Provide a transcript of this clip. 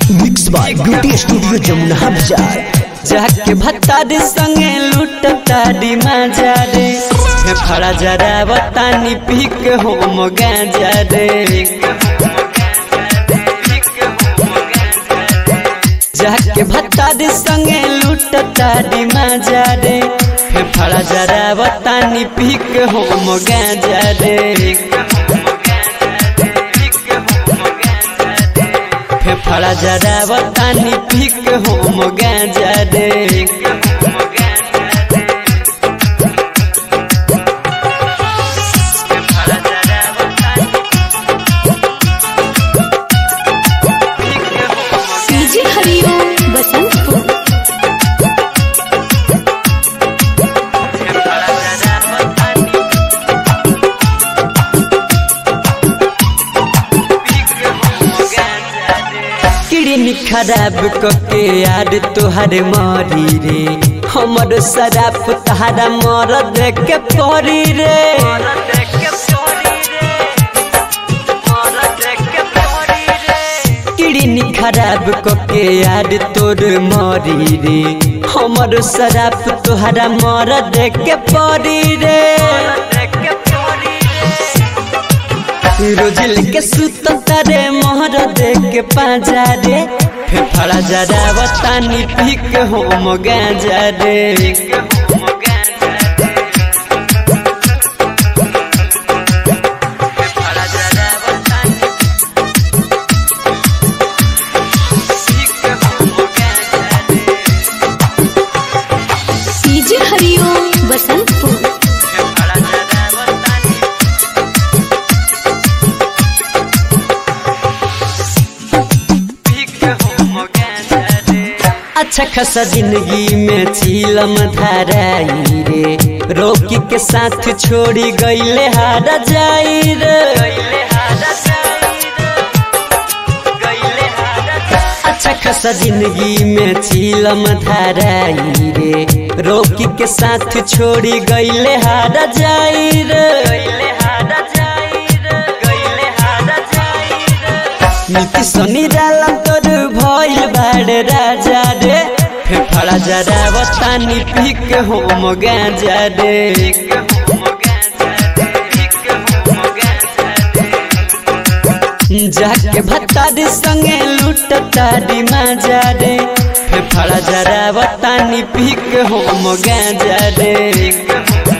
mix by beauty studio Jamuna Bazar जाके भत्तारी संगे लूटता मजा रे फड़ा जरा बतानी पी के हो गांजा रे जाके भत्तारी संगे लूटता मजा रे फड़ा जरा बतानी पी के हो गांजा रे फड़ा जरा बतानी पी के हो गांजा रे डीजे हरिओम बसंतपुर किडनी खराब कके यार तुहार मरी रे हमर शराब तहारा मर देख के परी रे किडनी खराब कके यार तोर मरी रे हमर शराब तुहारा मर देख के परी रे रोज लेके सुत तारे मोहर देख के पाजा रे फेफड़ा जरा बतानी पी के हो गांजा रे डीजे हरिओम बसंतपुर अच्छा खासा जिंदगी में चीलम धाराई रे रोकी के साथ छोड़ी गईले हारा जाई रे अच्छा खासा जिंदगी में चीलम धाराई रे रोकी के साथ छोड़ी गईले हारा जाई रे नीति सनी डालम तोर भइल बाड़े राजा रे फेफड़ा जरा बतानी पी के हो गांजा रे जाके भत्तारी संगे लूटता मजा रे फेफड़ा जरा बतानी पी के हो गांजा रे